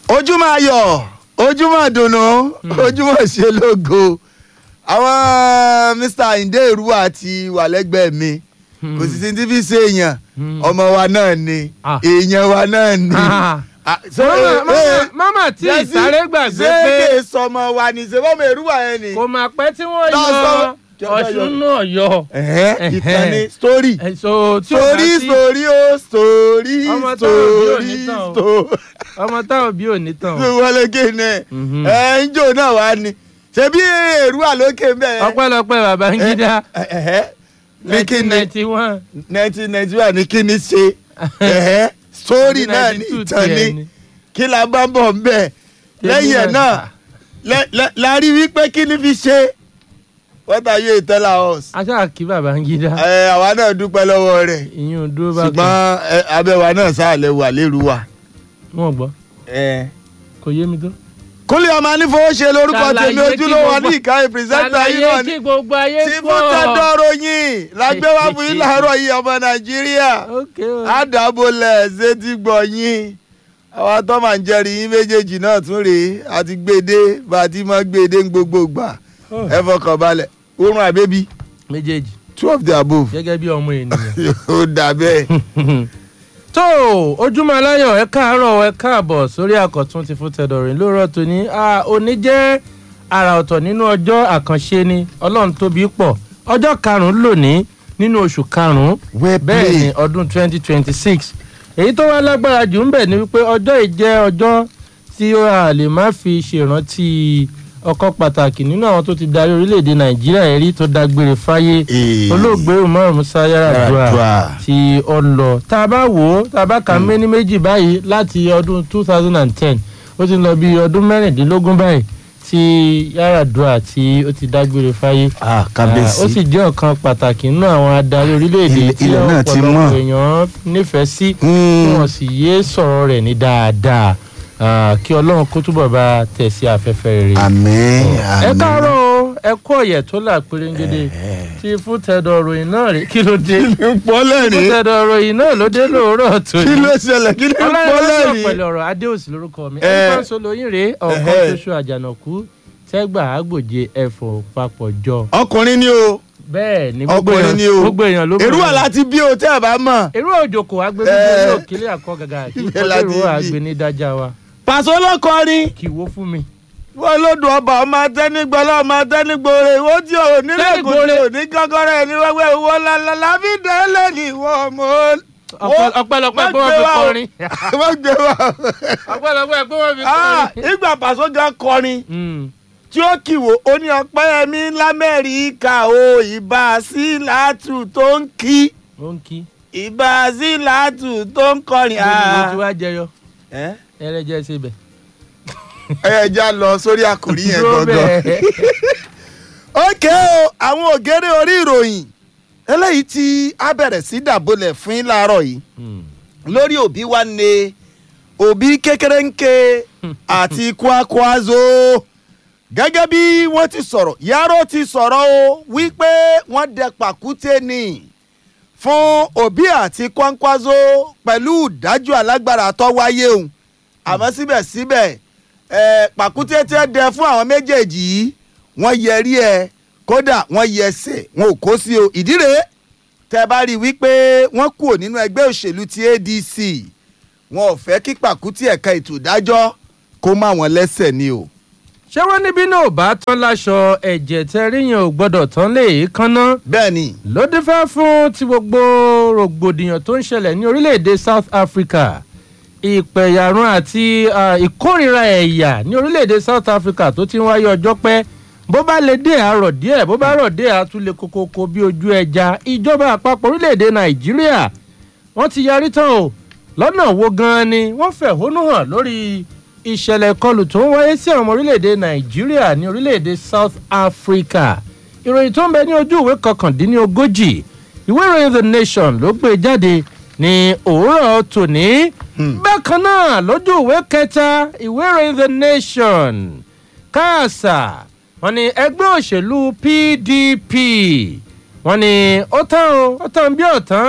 ojúmọ́ ayọ̀ ojúmọ́ dùnú ojúmọ́ ṣe lógo àwọn mr ayinde èrúwà ti wà lẹ́gbẹ̀ẹ́ mi kò sì sí ti fi ṣe èèyàn ọmọ wa náà ni Ah. èèyàn wa náà ni. Ah. Ah, so, Mama, eh, mama, eh, mama tí Jesse, ìsáré gbàgbé ṣé pé kè sọmọ wa ni ṣe fọmọ èrúwà yẹn ni. kò mà pẹ́ tí wọ́n Lọ yọ sọ- Jọ- ọ̀ṣun náà yọ. Ẹ̀hẹ́, ìtàn ni story Ẹ̀sọ́ tí ò bá story sí story o story Ọmọ táwọn òbí ò ní story tàn o. story. ọmọ táwọn bí ò ní tàn ló o. wọlé kéne Mhm. ẹ ń jò náà wá ni ṣebí èrúwà lókè ń bẹ. ọpẹ́lọpẹ́ Babangida Ẹ̀hẹ́, ní kí ni ninety one. nineteen ninety one ní kí ni ṣe Ẹ̀hẹ́, story náà ní 92 ìtàn tiẹ̀ ni kí la bá ń bọ̀ ń bẹ̀ lẹ́yìn ẹ̀ náà lẹ- lẹ- la rí wípé kí ni fi ṣe what are you tell us. aṣáà kí Babangida ẹ àwa náà dúpẹ́ lọ́wọ́ rẹ̀ ìyún dúró bá kan ṣùgbọ́n ẹ, abẹ́wà náà sáàlẹ̀ wà lérú wa. wọn gbọ́ kò yé mi tó. kúnlẹ̀ ọmọ anífowóṣe lórúkọ Ṣàlàyé tèmi kí ojúlówó gbogbo- ní ìkànnì pírẹsẹ́ńtà yìí náà ṣàlàyé ni kí gbogbo ayé tí gbọ́. fún tẹ́dọ̀rọ̀ yìí lágbé wá fún yín láàárọ̀ yìí ọmọ nàìjíríà ok o. àdàbọ̀lẹ̀ ṣètì gbọ̀ yín àwọn tó máa ń jẹ́rìí yín méjèèjì náà tún rèé àti gbèdé bá a ti máa gbèdé ń gbogbo gbà ẹ fọkàn balẹ̀ oorun àbẹ́bí méjèèjì two of the above gẹ́gẹ́ bí ọmọ ènìyàn. ó dà bẹ́ẹ̀. tó ojúmọ́ aláyọ̀ ẹ káàárọ̀ ẹ káàbọ̀ sórí àkọ́tún ti fún tẹ̀dọ̀rìn lóòrọ̀ tòní Ah, òní jẹ́ àrà ọ̀tọ̀ nínú ọjọ́ àkànṣe ni ọlọ́run tóbi pọ̀ ọjọ́ karùn-ún lónìí nínú oṣù karùn-ún Well bẹ́ẹ̀ ni played. ọdún 2026 èyí tó wá lágbára jù ń bẹ̀ ni wípé ọjọ́ yìí jẹ́ ọjọ́ tí ó a lè má fi ṣèrántí ọkọ̀ pàtàkì nínú àwọn tó ti darí orílẹ̀-èdè nàìjíríà yẹn rí tó dágbére fáyé Ee. olóògbé umar musa yaradua Yar'Adua. tí ó lọ tá a bá wò ó tá a bá kà méní méjì báyìí láti ọdún two thousand and ten ó ti lọ bí ọdún mẹ́rìndínlógún báyìí tí Yar'Adua tí ó ti dágbére fáyé ah Ah, ó sì jẹ́ ọ̀kan pàtàkì nínú àwọn adarí orílẹ̀-èdè Ilẹ̀- tí ilẹ̀ náà ti mọ́. ọ̀pọ̀lọpọ̀ èèyàn nífẹ̀ẹ́ sí tí wọ́n sì yé sọ̀rọ̀ rẹ̀ ní dáadáa Ah, kí ọlọ́run kó túbọ̀ bá tẹ̀ sí afẹ́fẹ́ rere àmín ẹ káàárọ̀ o ẹ kú ọ̀yẹ̀ tó là pérégede tí fún tẹ̀dọ̀ ròyìn náà rí kí ló dé ń pọ́ fún lẹ́rìn tẹ̀dọ̀ ròyìn náà ló dé lóòrọ̀ tó kí ló ṣẹlẹ̀ kí ló ń pọ́ ọlọ́run lẹ́rìn. pẹ̀lú ọ̀rọ̀ adéòsì lórúkọ mi Eh. ẹni kan sọ lóyún rèé ọ̀kan Ẹhẹ́. ṣoṣo àjànàkú tẹ́gbà àgbòje ẹ̀fọ́ papọ̀ jọ ọkùnrin ni o bẹ́ẹ̀ ni gbogbo ọkùnrin ni èèyàn o gbogbo èèyàn ló èrú wà láti bí o tẹ́ ẹ bá mọ̀. èrú òjòkó agbègbè Eh. ní òkèlè àkọ́ gàgà kí Ibẹ̀ kọ́lé láti ìró bí. àgbè ní dájà wa pàṣẹ olókọrin kì í wó fún mi. wọn lódò ọba ọmọ atẹnigbọlá ọmọ atẹnigbòrè ìwọ tí ò nílẹ̀kùn tí ò ní gánganrẹ ẹni wẹ́wẹ́ ìwọ lálálá fi dẹ́lẹ̀ ní ìwọ ọmọ. Ọpẹ́- ọpẹ́lọpẹ́ pé wọ́n fi kọrin wọ́n gbé wa. ọpẹ́lọpẹ́ pé wọ́n fi Ah, kọrin. ìgbà pàṣẹ gan kọrin Mm. tí ó kìwò ó ní ọpẹ́yẹmí lamẹ́ríkà o ìbá sí làátù tó ń kí ó ń kí. ìbá sí làátù tó ń kọrin. mo ti wá jẹyọ ẹ ẹrẹjẹ síbẹ̀. ẹ já lọ sórí àkòrí yẹn Dúró gangan. bẹ́ẹ̀. ókè o àwọn ògèrè orí ìròyìn eléyìí tí a bẹ̀rẹ̀ sí dàbọ̀lẹ̀ fún yín láàárọ̀ yìí Mm. lórí òbí wa ní òbí kékeré ń ké àti kwakwazo gẹ́gẹ́ bí wọ́n ti sọ̀rọ̀ yàrá ti sọ̀rọ̀ o wípé wọ́n dẹ pàkúté ni fún òbí àti kwakwazo pẹ̀lú ìdájọ́ alágbára tó wáyé òun àmọ́ síbẹ̀síbẹ̀ ẹ̀ pàkúté tẹ́ dẹ fún àwọn méjèèjì yìí wọ́n yẹrí ẹ kódà wọ́n yẹsẹ̀ wọn ò kó sí o ìdí rèé tẹ́ bá rí i wípé wọ́n kúrò nínú ẹgbẹ́ òṣèlú ti ADC wọn ò fẹ́ kí pàkúté ẹ̀ka ètò ìdájọ́ kó má wọn lẹ́sẹ̀ ni o. ṣé wọ́n níbí náà ò bá tán láṣọ ẹ̀jẹ̀ tẹ́ríyàn ò gbọ́dọ̀ tán lè kánná bẹ́ẹ̀ ni ló dé fẹ́ fún ti gbogbo rògbòdìyàn tó ń ṣẹlẹ̀ ní orílẹ̀-èdè South Africa ìpẹ̀yàrún àti ah, ìkórìíra ẹ̀yà ní orílẹ̀-èdè South Africa tó ti ń wáyé ọjọ́ pẹ́ bó bá lè dé àárọ̀ díẹ̀ bó bá rọ̀ dé àtúlẹ̀ kokoko bí ojú ẹja ìjọba àpapọ̀ orílẹ̀-èdè Nàìjíríà wọ́n ti yarí tán o lọ́nà wo gan-an ni wọ́n fẹ̀hónú hàn lórí ìṣẹ̀lẹ̀ ìkọlù tó ń wáyé sí àwọn ọmọ orílẹ̀-èdè Nàìjíríà ní orílẹ̀-èdè South Africa ìròyìn tó ń bẹ ní ojú ìwé kọkàndínlógójì ìwé ìròyìn The Nation ló gbé jáde ní òwúrọ̀ tòní bákan náà lójú ìwé kẹta ìwé ìròyìn The Nation káàsà wọ́n ní ẹgbẹ́ òṣèlú PDP wọ́n ní ó tán o ó tán bí ọ̀tán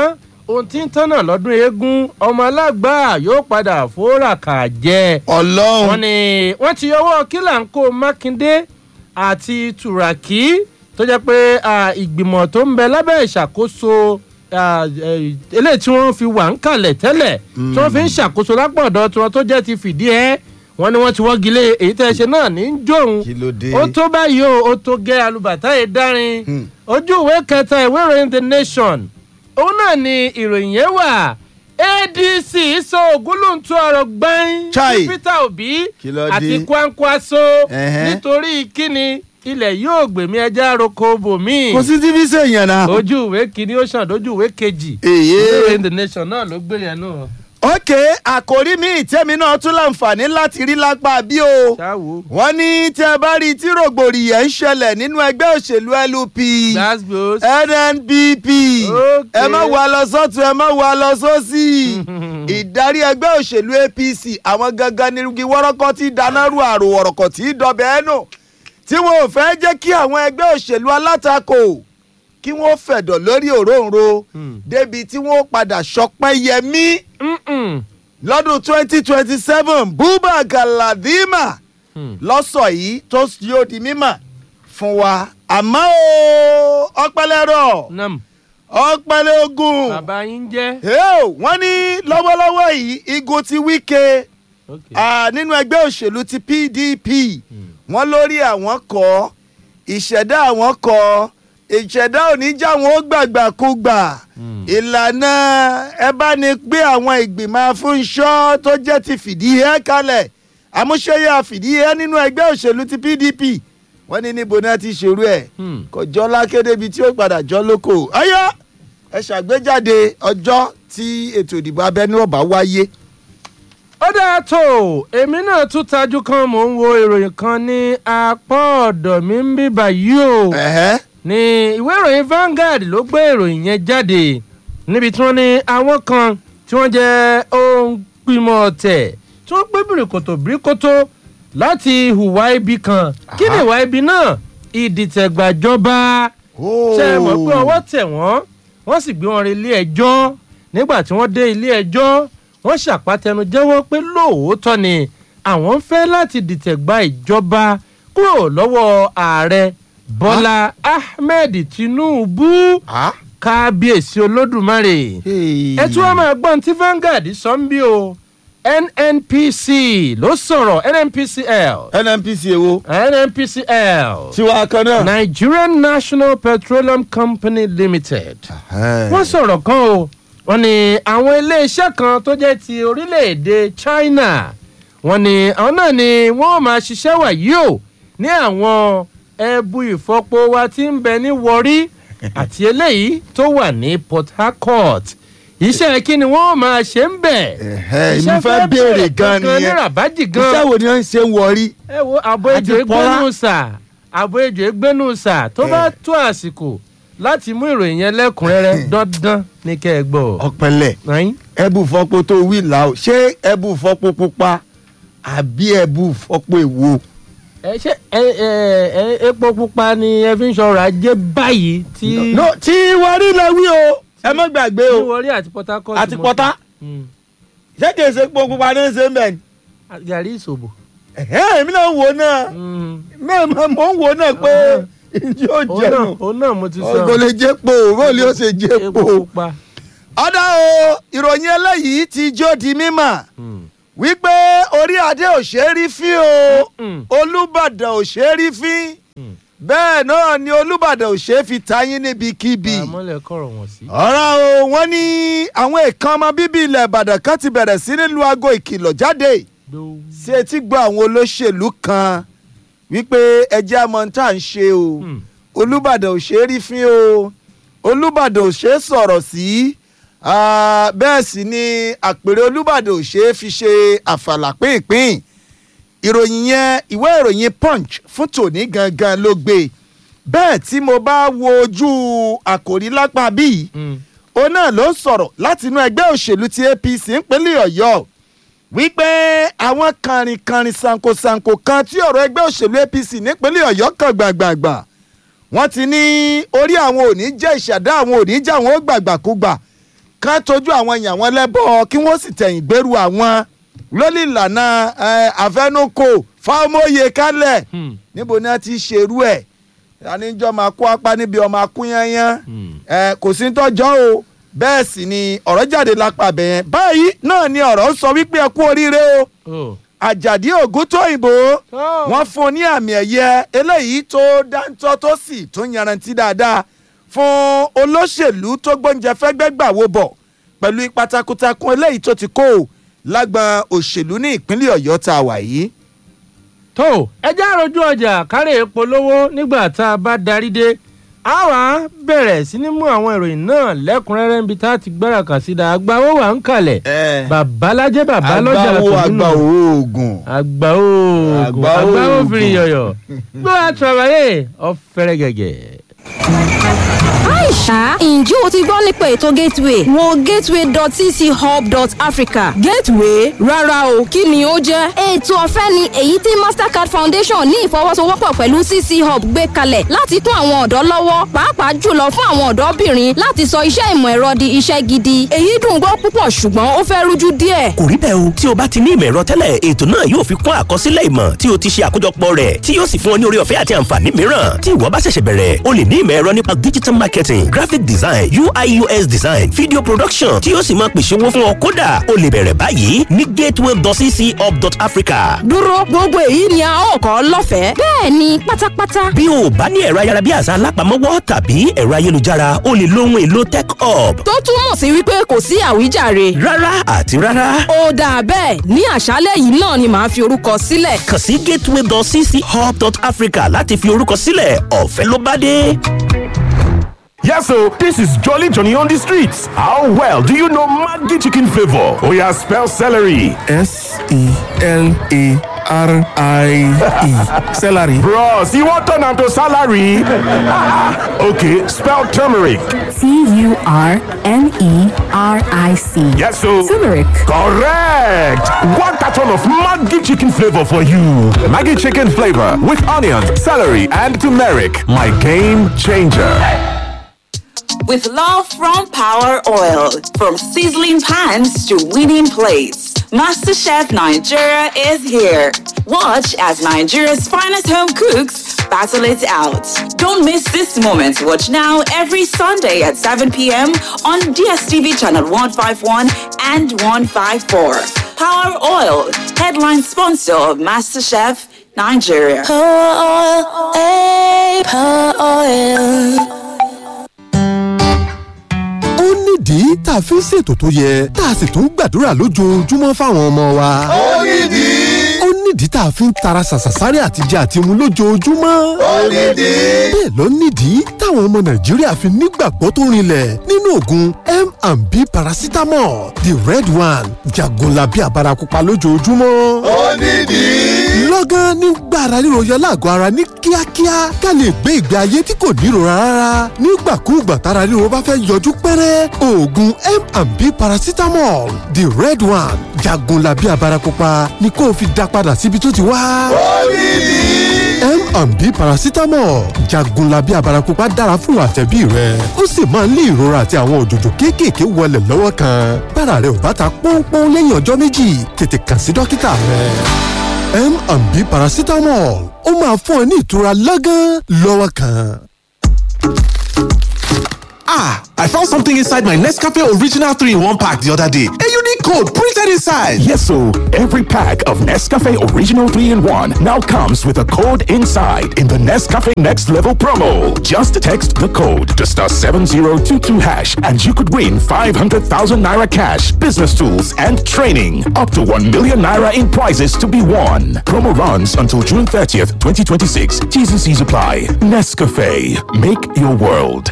ohun tí ń tán náà lọ́dún eégún ọmọ alágbà yóò padà fòràkà jẹ wọ́n ọlọ́run ní wọ́n ti yọwọ́ kílàńkó mákindé àti tùràkì tó jẹ́ pé ah, ìgbìmọ̀ tó ń bẹ lábẹ́ ìṣàkóso ah, eh, eléyìí tí wọ́n fi wà ń kalẹ̀ tẹ́lẹ̀ tí wọ́n fi ń ṣàkóso lápọ̀dọ̀ tiwọn tó jẹ́ ti fìdí ẹ́ wọ́n ní wọ́n ti wọ́gi lé èyí tẹ́ ẹ ṣe náà ní í jóun kí ló dé ó tó báyìí o ó tó gẹ́ alùbàtà yìí dárin Hmm. ojú ìwé kẹta ìwé ìròyìn the nation òun náà ni ìròyìn yẹn wà adc sọ ògúnlùntún ọ̀rọ̀ gbẹ́yìn Chai. sí peter obi Kí ló dé? àti kwankwaso Ẹ̀hẹ́. nítorí kíni ilẹ̀ yóò gbèmí ẹja roko bòmí kò sí tí fi ṣe èèyàn náà. ojú ìwé kìíní ó ṣàn lójú ìwé kejì èyí ìwé ìròyìn the nation náà ló gbé yẹn náà ok àkòrí mi ìtẹ́mi náà tún láǹfààní láti rí lápá bí o. ṣáwo wọ́n ní tí ẹ bá rí tí rògbòdìyàn ń ṣẹlẹ̀ nínú ẹgbẹ́ òṣèlú LP gbàgbós NNPP Ok. ẹ má wà lọ sọ́tún ẹ má wà lọ sósì ìdarí ẹgbẹ́ òṣèlú APC àwọn gangan nírúgi wọ́rọ́kọ́ tí dáná rú àrò ọ̀rọ̀kọ̀ tí dọ̀bẹ̀ ẹ́ nù tí wọn ò fẹ́ jẹ́ kí àwọn ẹgbẹ́ òṣèlú alátakò kí wọ́n fẹ̀dọ̀ lórí òróǹro Hmm. débi tí wọ́n padà ṣọpẹ́ yẹmí Mm-mm. lọ́dún twenty twenty seven Buba Galadima Hmm. lọ́sọ̀ yìí tó yóò di mímọ̀ fún wa àmọ́ o ọpẹlẹrọ nam ọpẹlẹ ogun bàbá yín jẹ́ Hey, wọ́n ní lọ́wọ́lọ́wọ́ yìí igun ti Wike okay. ah, nínú ẹgbẹ́ òṣèlú ti PDP wọ́n lórí àwọn kọ́ ìṣẹ̀dá àwọn kọ́ ìṣẹ̀dá oníjà wọn ó gbàgbàkúgbà Hmm. ìlànà ẹ bá ní gbé àwọn ìgbìmọ̀ afúnṣọ́ tó jẹ́ ti fìdí ẹ́ kalẹ̀ àmúṣeyà fìdí ẹ́ nínú ẹgbẹ́ òṣèlú ti PDP wọ́n ní níbo náà ti ṣerú ẹ̀ Hmm. kò jọ lákéde ibi tí ó padà jọ lóko ọyọ ẹ ṣàgbéjáde ọjọ́ tí ètò ìdìbò abẹ́nú ọ̀bá wáyé. ó dáa tó èmi náà tún tajú kan mò ń wo ìròyìn kan ní apá ọ̀dọ̀ mi ń bí báyìí o Ẹ̀hẹ́. ní ìwé ìròyìn Vanguard ló gbé ìròyìn yẹn jáde níbi tí wọ́n ní àwọn kan tí wọ́n jẹ́ ohun pímọ̀ ọ̀tẹ̀ tí wọ́n gbé bìrìkòtò bìrìkòtò láti hùwà ibi kan kí ni Aha. ìwà ibi náà ìdìtẹ̀gbàjọba ṣe é mọ̀ pé ọwọ́ tẹ̀ wọ́n wọ́n sì gbé wọn re ilé ẹjọ́ nígbà tí wọ́n dé ilé ẹjọ́ wọ́n ṣàpàtẹnu jẹ́wọ́ pé lóòótọ́ ni àwọn ń fẹ́ láti dìtẹ̀ gba ìjọba kúrò lọ́wọ́ ààrẹ bọ́lá ahmed tinubu Ah. kábíyèsí olódùmarè ẹ tún wá máa gbọ́n tí Vanguard sọ ń bí o nnpc ló sọ̀rọ̀ nnpcl NNPC èwo nnpcl tiwa kan náà. nigerian national petroleum company limited wọ́n sọ̀rọ̀ kan o wọ́n ní àwọn iléeṣẹ́ kan tó jẹ́ ti orílẹ̀-èdè China wọ́n ní àwọn náà ni wọ́n máa ṣiṣẹ́ wàyí o ní àwọn ẹbu ìfọpo wa tí ń bẹ ní Warri àti eléyìí tó wà ní Port Harcourt iṣẹ́ kí ni wọ́n máa ṣe ń bẹ̀ Ẹ̀hẹ́, èmi iṣẹ́ fẹ́ béèrè gan gangan ní nìyẹn. rabaji gan iṣẹ́ wo ni wọ́n ń ṣe ń wọrí. ẹ wo àbọ̀ ejò Àti Pọ́lá. egbénu sà àbọ̀ ejò egbénu sà tó bá tó àsìkò láti mú ìròyìn yẹn lẹ́kùnrẹ́rẹ́ dandan ní kẹ́ ẹ gbọ́. ọ̀pẹ̀lẹ̀ Ẹ̀yin? ẹbù fọpo tó wí là ó ṣé ẹbù fọpo pupa àbí ẹbù fọpo èwo. ẹ ṣe ẹ ẹ ẹ epo pupa ni ẹ fi ń ṣọrọ̀ ajé báyìí tí no tí wọrí lẹ wí o ẹ má gbàgbé tí o Warri àti Port Harcourt àti mọ̀- pọ́tá Mm. ṣé kìí ṣe epo pupa ní ṣe ń bẹ̀ ni. gàrí ìṣòbò. ẹ̀hẹ́, èmi náà ń wò náà Mm. mẹ́ẹ̀mọ́ mò ń wò náà pé ìdí ò òun náà jẹun òun náà mo ti sọ kò lè jẹ́ po bóòlì ó ṣe jẹ́ epo po. pupa. ọ̀dà o ìròyìn eléyìí ti jó di mímọ̀ Mm. wípé orí adé ò ṣe é rí fín o Mm. olùbàdàn ò ṣe é rí fín Mm. bẹ́ẹ̀ náà ni olùbàdàn ò ṣe é fi tayín níbikíbi. àmọ́lẹ̀ kọ̀rọ̀ wọ̀n sí. ọ̀rọ̀ o wọ́n ní àwọn èèkàn ọmọ bíbí ilẹ̀ ìbàdàn kan ti bẹ̀rẹ̀ sí ní lu aago ìkìlọ̀ jáde Dó. sí etí gbọ́ àwọn olóṣèlú kan wípé ẹjẹ́ àmọ́ tá à ń ṣe o Mm. olùbàdàn ò ṣe é rí fín o olùbàdàn ò ṣe é sọ̀rọ̀ sí ah, bẹ́ẹ̀ sì ni àpèrè olùbàdàn ò ṣe é fi ṣe àfàlà pínpín ìròyìn yẹn ìwé ìròyìn punch fún tòní gangan ló gbé bẹ́ẹ̀ tí mo bá wo ojú àkòrí lápá bíi Mm. òun náà ló ń sọ̀rọ̀ láti inú ẹgbẹ́ òṣèlú ti APC ńpínlẹ̀ Ọ̀yọ́ wípé àwọn kànrìnkànrìn sankosanko kan tí ọ̀rọ̀ ẹgbẹ́ òṣèlú APC nípínlẹ̀ Ọ̀yọ́ kan gbàgbàgbà wọ́n ti ní orí àwọn òní jẹ́ ìṣàdá àwọn òní jẹ́ àwọn ó gbàgbàkúgbà kán tójú àwọn èèyàn wọn lẹ́bọ̀ kí wọ́n sì tẹ̀yìn gbèrú àwọn lórí ìlànà ẹ, àfẹnukò fáwọmọye kálẹ̀ Hmm. níbo ni wọ́n ti ṣerú ẹ̀ àníjọ́ máa kó apá níbi ọmọ akúnyányán ẹ, kò sí tọ́jọ́ o bẹ́ẹ̀ sì ni ọ̀rọ̀ jáde lápá bẹ̀yẹn báyìí náà ni ọ̀rọ̀ ń sọ wípé ẹ kú oríire o Oh. àjàdí ògúntóyìnbó Oh. wọ́n fún un ní àmì ẹ̀yẹ eléyìí tó dáńtọ́ tó sì tó yanrantí dáadáa fún olóṣèlú tó gbóúnjẹ fẹ́gbẹ́ gbà wo bọ̀ pẹ̀lú ipa takuntakun eléyìí tó ti kó o lágbọn òṣèlú ní ìpínlẹ̀ ọ̀yọ́ tá a wà yìí. tó ẹjẹ́ àròjù ọjà kárẹ̀ polówó nígbà tá a bá darí dé a wá bẹ̀rẹ̀ sí ní mú àwọn ìròyìn náà lẹ́kùnrẹ́rẹ́ níbi tá a ti gbára kà sí da àgbà ó wà ń kalẹ̀ babalájẹ́ babalọ́jà àgbáwo tòun àgbà nù. oògùn. àgbà oògùn Àgbà àgbà oògùn. òfin yọ̀yọ̀ gbọ́ àtúrọ̀bàyè ọ̀fẹ́rẹ́ gẹ̀gẹ̀. Aisha, ǹjẹ́ o ti gbọ́ nípa ètò Gateway? Wo gateway.cchub.africa. Gateway? Rárá o, kí ni ó jẹ́? Ètò ọ̀fẹ́ ni èyí tí Mastercard Foundation ní ìfọwọ́sowọ́pọ̀ pẹ̀lú CC Hub gbé kalẹ̀ láti kún àwọn ọ̀dọ́ lọ́wọ́, pàápàá jùlọ fún àwọn ọ̀dọ́bìnrin láti sọ iṣẹ́ ìmọ̀ ẹ̀rọ di iṣẹ́ gidi. Èyí dùn gbọ́ púpọ̀ ṣùgbọ́n ó fẹ́ rújú díẹ̀. kò rí bẹ́ẹ̀ o tí o bá ti ní ìmọ̀ ẹ̀rọ tẹ́lẹ̀ ètò náà yóò fi kún àkọsílẹ̀ ìmọ̀ tí o ti ṣe àkójọpọ̀ rẹ̀ tí yóò sì fún ọ ní orí ọ̀fẹ́ àti àǹfààní mìíràn tí ìwọ bá ṣẹ̀ṣẹ̀ bẹ̀rẹ̀ o lè ní ìmọ̀ ẹ̀rọ nípa digital marketing graphic design ui us design video production tí yóò sì máa pèsè owó fún ọ kódà o lè bẹ̀rẹ̀ báyìí ní gateway.cchub.africa Dúró gbogbo èyí ni a ó kọ́ lọ́fẹ̀ẹ́. Bẹ́ẹ̀ni pátápátá. bí o bá ní ẹ̀rọ ayárabíàṣá alápamọ́wọ́ tàbí ẹ̀rọ ayélujára o lè lo ohun èlò tech hub Tó túmọ̀ sí wípé kò sí àwíjàre. rárá àti rárá Ó dáa bẹ́ẹ̀ ní àṣálẹ̀ yìí náà ni màá fi orúkọ sílẹ̀. kàn sí gateway.cchub.africa láti fi orúkọ sílẹ̀ ọ̀fẹ́ ló bá dé. Yes, so this is Jolly Johnny on the streets. How well do you know Maggi chicken flavor? Oh yeah, spell celery. S E L A R I E. Celery. Bros, you want turn am to salary? okay, spell turmeric. T U R N E R I C. Yes, so Turmeric. correct. One carton of Maggi chicken flavor for you. Maggi chicken flavor with onions, celery, and turmeric. My game changer. With love from Power Oil, from sizzling pans to winning plates, MasterChef Nigeria is here. Watch as Nigeria's finest home cooks battle it out. Don't miss this moment. Watch now every Sunday at 7 p.m. on DSTV channel 151 and 154. Power Oil, headline sponsor of MasterChef Nigeria. ó nídìí tá a fi ń ṣètò tó yẹ tá a sì tún gbàdúrà lójoojúmọ́ fáwọn ọmọ wa. ó nídìí. ó nídìí tá a fi ń tara ṣàṣàṣárẹ́ àtijọ́ àti mu lójoojúmọ́. ó nídìí. bẹ́ẹ̀ ló nídìí táwọn ọmọ nàìjíríà fi nígbàgbọ́ tó rinlẹ̀ nínú oògùn M&B paracetamol the red one jagunlabi àbárakúpa lójoojúmọ́. ó nídìí. lọ́gán nígbà ara ríro yọ láàgọ́ ara ní kíákíá ká lè gbé ìgbé ayé tí kò nírora rárá nígbàkúùgbà tára ríro bá fẹ́ yọjú pẹ́rẹ́ oògùn M&B paracetamol the red one jagunlabi àbárakúpa ni kó o fi dá padà síbi tó ti wá. ó nídìí. M&B paracetamol jagunlabi àbárakúpa dára fún àtẹ̀bí rẹ ó sì máa ń lé ìrora àti àwọn òjòjò kéékèèké wọlé lọ́wọ́ kan bára rẹ ò bá ta pọ́npọ́n lẹ́yìn ọjọ́ méjì tètè kàn sí dókítà rẹ M&B paracetamol ó máa fún ẹ ní ìtura lọ́gán lọ́wọ́ kan. Ah, I found something inside my Nescafe Original 3 in 1 pack the other day. A unique code printed inside. Yes, so every pack of Nescafe Original 3 in 1 now comes with a code inside in the Nescafe Next Level promo. Just text the code to star 7022 hash and you could win 500,000 naira cash, business tools, and training. Up to 1 million naira in prizes to be won. Promo runs until June 30th, 2026. T's and C's apply. Nescafe. Make your world.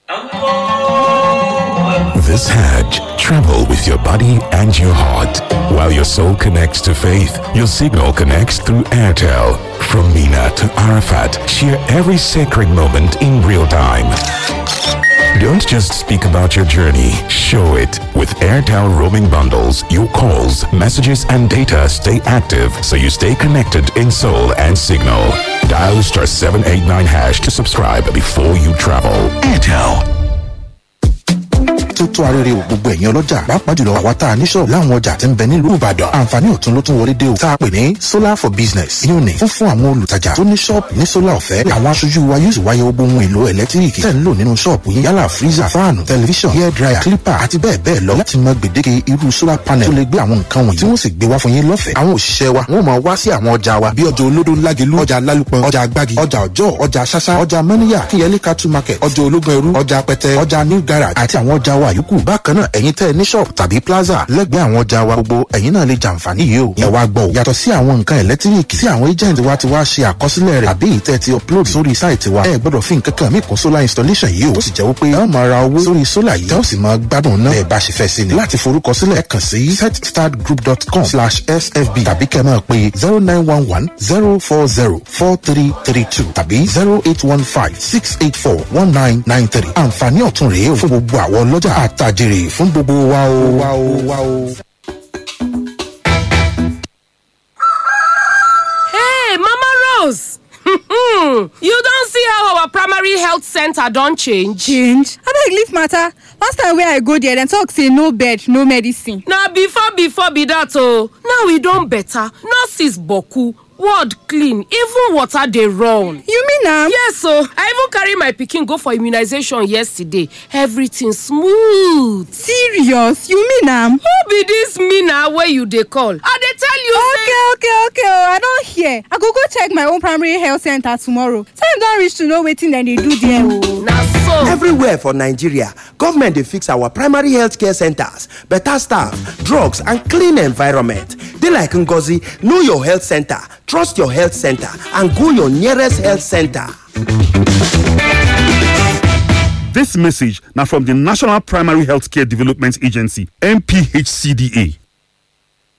This Hajj, travel with your body and your heart. While your soul connects to faith, your signal connects through Airtel. From Mina to Arafat, share every sacred moment in real time. Don't just speak about your journey, show it. With Airtel roaming bundles, your calls, messages, and data stay active so you stay connected in soul and signal. Dial star 789 hash to subscribe before you travel. Airtel. tó tó arére o gbogbo ẹ̀yin ọlọ́jà pàápàá jùlọ àwa tá a ní ṣọ́ọ̀bù láwọn ọjà tí ń bẹ nílùú ìbàdàn àǹfààní ọ̀tun ló tún wọlé dé o tá a pè ní solar for business yóò ní fún fún àwọn olùtajà tó ní ṣọ́ọ̀bù ní solar ọ̀fẹ́ àwọn aṣojú wa yóò sì wáyé gbogbo ohun èlò ẹ̀lẹ́tíríkì tẹ̀ ń lò nínú ṣọ́ọ̀bù yín yálà freezer fáànù tẹlifíṣàn hair dryer clipper àti bẹ́ẹ̀ bẹ́ẹ̀ lọ láti mọ gbèdéke irú solar panel tó lè gbé àwọn nǹkan wọ̀nyí tí wọ́n sì gbé wá fún yín lọ́fẹ̀ẹ́ àwọn òṣìṣẹ́ wa wọ́n máa wá sí àwọn ọjà wa bí ọjà olódó lágelú ọjà lálùpọ̀ ọjà agbági ọjà ọjọ́ ọjà ṣáṣá ọjà mọ́níyà kíyẹlé cattle market ọjà ológun ẹrú ọjà pẹtẹ ọjà new garage àti àwọn ọjà wa yòókù bákan náà ẹ̀yin tẹ́ ẹ ní shop tàbí plaza lẹ́gbẹ̀ẹ́ àwọn ọjà wa gbogbo ẹ̀yin náà lè jàǹfààní yìí o ẹ wá gbọ́ o yàtọ̀ sí àwọn nǹkan ẹ̀lẹ́tíríkì tí àwọn agent wa ti wá ṣe àkọsílẹ̀ rẹ̀ àbí ìtẹ́ ti upload sórí sáìtì wa ẹ gbọ́dọ̀ fi nǹkan kan mí kún solar installation yìí o ó sì jẹ́ wípé ẹ ó máa ra owó sórí solar yìí tẹ́ ó sì máa gbádùn náà ẹ bá ṣe fẹ́ sí ni láti forúkọsílẹ̀ kàn sí setstartgroup.com slash sfb tàbí kẹ́ máa pe zero nine one one zero four zero four three three two tàbí zero eight one five six eight four one nine nine three àǹfààní ọ̀tun rèé o fún gbogbo àwọn ọlọ́jà àtàjèrè fún gbogbo wa o wa o wa o. Hey, Mama Rose! you don see how our primary health center don change? change abeg leave matter last time wey i go there dem talk say no bed no medicine. Na before before be that o. Now e don better. Nurses boku, ward clean, even water dey run. you mean am. Yes o, I even carry my pikin go for immunization yesterday. Everything smooth. serious you mean am. Who be dis Mina wey you dey call? I dey tell you okay okay okay o i don hear i go go check my own primary health center tomorrow time don reach to know wetin dem dey do there o. say na so. Everywhere for Nigeria, government dey fix our primary health care centers, better staff, drugs and clean environment. Dey like Ngozi, know your health center, trust your health center and go your nearest health center. This message now from the National Primary Healthcare Development Agency, NPHCDA.